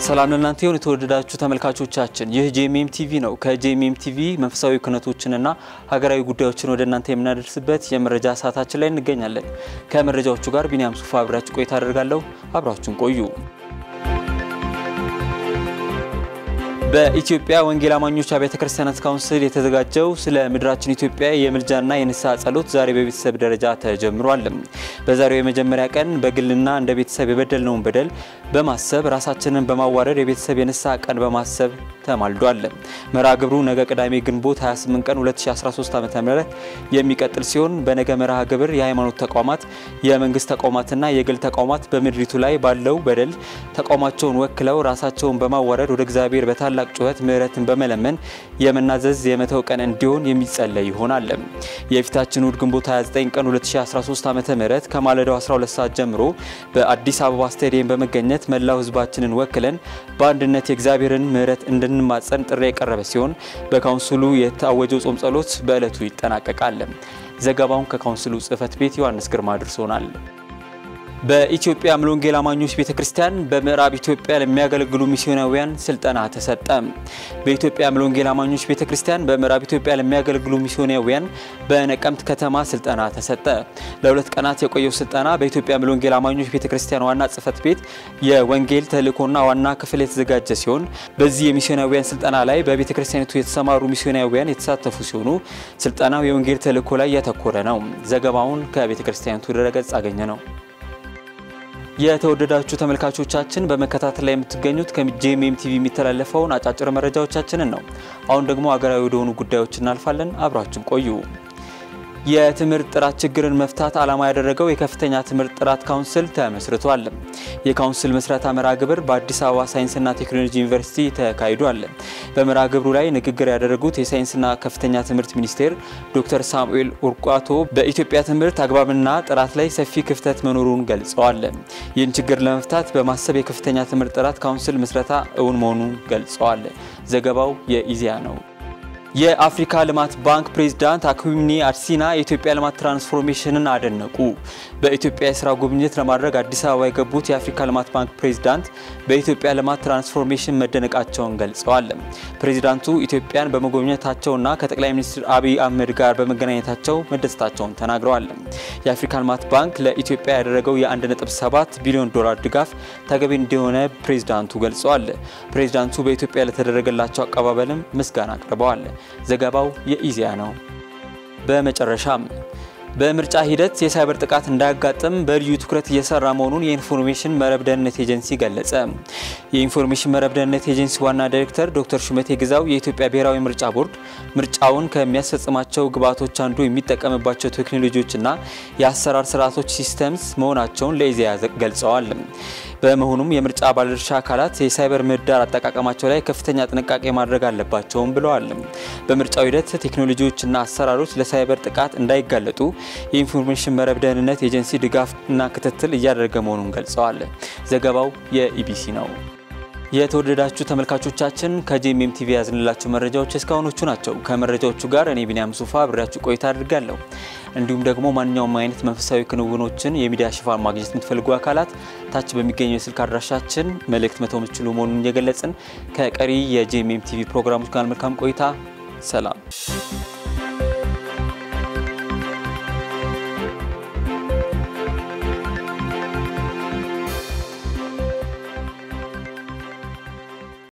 ሰላም ለእናንተ ይሁን የተወደዳችሁ ተመልካቾቻችን፣ ይህ ጄኤምኤም ቲቪ ነው። ከጄኤምኤም ቲቪ መንፈሳዊ ክህነቶችንና ሀገራዊ ጉዳዮችን ወደ እናንተ የምናደርስበት የመረጃ ሰዓታችን ላይ እንገኛለን። ከመረጃዎቹ ጋር ቢኒያም ሱፋ አብራችሁ ቆይታ አደርጋለሁ። አብራችሁን ቆዩ። በኢትዮጵያ ወንጌል አማኞች አብያተ ክርስቲያናት ካውንስል የተዘጋጀው ስለ ምድራችን ኢትዮጵያ የምልጃና የንስሐ ጸሎት ዛሬ በቤተሰብ ደረጃ ተጀምሯል። በዛሬው የመጀመሪያ ቀን በግልና እንደ ቤተሰብ የበደልነውን በደል በማሰብ ራሳችንን በማዋረድ የቤተሰብ የንስሐ ቀን በማሰብ ተማልዷል። መርሃ ግብሩ ነገ ቅዳሜ ግንቦት 28 ቀን 2013 ዓ.ም የሚቀጥል ሲሆን በነገ መርሃ ግብር የሃይማኖት ተቋማት፣ የመንግስት ተቋማትና የግል ተቋማት በምድሪቱ ላይ ባለው በደል ተቋማቸውን ወክለው ራሳቸውን በማዋረድ ወደ እግዚአብሔር በታላቅ ጩኸት ምሕረትን በመለመን የመናዘዝ የመተው ቀን እንዲሆን የሚጸለይ ይሆናል። የፊታችን እሁድ ግንቦት 29 ቀን 2013 ዓ.ም ከማለዳው 12 ሰዓት ጀምሮ በአዲስ አበባ ስታዲየም በመገኘት መላው ህዝባችንን ወክለን በአንድነት የእግዚአብሔርን ምሕረት እንድንማጸን ጥሪ የቀረበ ሲሆን በካውንስሉ የታወጀው ጾም ጸሎት በዕለቱ ይጠናቀቃል። ዘገባውን ከካውንስሉ ጽህፈት ቤት ዮሐንስ ግርማ አድርሶናል። በኢትዮጵያ ሙሉ ወንጌል አማኞች ቤተክርስቲያን በምዕራብ ኢትዮጵያ ለሚያገለግሉ ሚስዮናውያን ስልጠና ተሰጠ። በኢትዮጵያ ሙሉ ወንጌል አማኞች ቤተክርስቲያን በምዕራብ ኢትዮጵያ ለሚያገለግሉ ሚስዮናውያን በነቀምት ከተማ ስልጠና ተሰጠ። ለሁለት ቀናት የቆየው ስልጠና በኢትዮጵያ ሙሉ ወንጌል አማኞች ቤተክርስቲያን ዋና ጽህፈት ቤት የወንጌል ተልእኮና ዋና ክፍል የተዘጋጀ ሲሆን በዚህ የሚስዮናውያን ስልጠና ላይ በቤተክርስቲያኒቱ የተሰማሩ ሚስዮናውያን የተሳተፉ ሲሆኑ ስልጠናው የወንጌል ተልእኮ ላይ ያተኮረ ነው። ዘገባውን ከቤተክርስቲያኒቱ ድረገጽ አገኘ ነው። የተወደዳችሁ ተመልካቾቻችን በመከታተል ላይ የምትገኙት ከጄኤምኤም ቲቪ የሚተላለፈውን አጫጭር መረጃዎቻችንን ነው። አሁን ደግሞ ሀገራዊ ወደሆኑ ጉዳዮች እናልፋለን። አብራችን ቆዩ። የትምህርት ጥራት ችግርን መፍታት ዓላማ ያደረገው የከፍተኛ ትምህርት ጥራት ካውንስል ተመስርቷል። የካውንስል መስረታ መርሃ ግብር በአዲስ አበባ ሳይንስና ቴክኖሎጂ ዩኒቨርሲቲ ተካሂዷል። በመርሃ ግብሩ ላይ ንግግር ያደረጉት የሳይንስና ከፍተኛ ትምህርት ሚኒስቴር ዶክተር ሳሙኤል ኡርቋቶ በኢትዮጵያ ትምህርት አግባብና ጥራት ላይ ሰፊ ክፍተት መኖሩን ገልጸዋል። ይህን ችግር ለመፍታት በማሰብ የከፍተኛ ትምህርት ጥራት ካውንስል መስረታ እውን መሆኑን ገልጸዋል። ዘገባው የኢዜአ ነው። የአፍሪካ ልማት ባንክ ፕሬዝዳንት አኩሚኒ አድሲና የኢትዮጵያ ልማት ትራንስፎርሜሽንን አደነቁ። በኢትዮጵያ የስራ ጉብኝት ለማድረግ አዲስ አበባ የገቡት የአፍሪካ ልማት ባንክ ፕሬዝዳንት በኢትዮጵያ ልማት ትራንስፎርሜሽን መደነቃቸውን ገልጸዋል። ፕሬዝዳንቱ ኢትዮጵያን በመጎብኘታቸውና ከጠቅላይ ሚኒስትር አብይ አህመድ ጋር በመገናኘታቸው መደሰታቸውን ተናግረዋል። የአፍሪካ ልማት ባንክ ለኢትዮጵያ ያደረገው የ1.7 ቢሊዮን ዶላር ድጋፍ ተገቢ እንደሆነ ፕሬዝዳንቱ ገልጸዋል። ፕሬዝዳንቱ በኢትዮጵያ ለተደረገላቸው አቀባበልም ምስጋና አቅርበዋል። ዘገባው የኢዜአ ነው። በመጨረሻም በምርጫ ሂደት የሳይበር ጥቃት እንዳያጋጥም በልዩ ትኩረት እየሰራ መሆኑን የኢንፎርሜሽን መረብ ደህንነት ኤጀንሲ ገለጸ። የኢንፎርሜሽን መረብ ደህንነት ኤጀንሲ ዋና ዳይሬክተር ዶክተር ሹመቴ ግዛው የኢትዮጵያ ብሔራዊ ምርጫ ቦርድ ምርጫውን ከሚያስፈጽማቸው ግብዓቶች አንዱ የሚጠቀምባቸው ቴክኖሎጂዎችና የአሰራር ስርዓቶች ሲስተምስ መሆናቸውን ለኢዜአ ገልጸዋል። በመሆኑም የምርጫ ባለድርሻ አካላት የሳይበር ምህዳር አጠቃቀማቸው ላይ ከፍተኛ ጥንቃቄ ማድረግ አለባቸውም ብለዋል። በምርጫው ሂደት ቴክኖሎጂዎችና አሰራሮች ለሳይበር ጥቃት እንዳይጋለጡ የኢንፎርሜሽን መረብ ደህንነት ኤጀንሲ ድጋፍና ክትትል እያደረገ መሆኑን ገልጸዋል። ዘገባው የኢቢሲ ነው። የተወደዳችሁ ተመልካቾቻችን ከጄኤምኤም ቲቪ ያዝንላችሁ መረጃዎች እስካሁኖቹ ናቸው። ከመረጃዎቹ ጋር እኔ ቢኒያም ሱፋ አብሬያችሁ ቆይታ አድርጋለሁ። እንዲሁም ደግሞ ማንኛውም አይነት መንፈሳዊ ክንውኖችን የሚዲያ ሽፋን ማግኘት የምትፈልጉ አካላት ታች በሚገኘው የስልክ አድራሻችን መልእክት መተው የምትችሉ መሆኑን እየገለጽን ከቀሪ የጄኤምኤም ቲቪ ፕሮግራሞች ጋር መልካም ቆይታ። ሰላም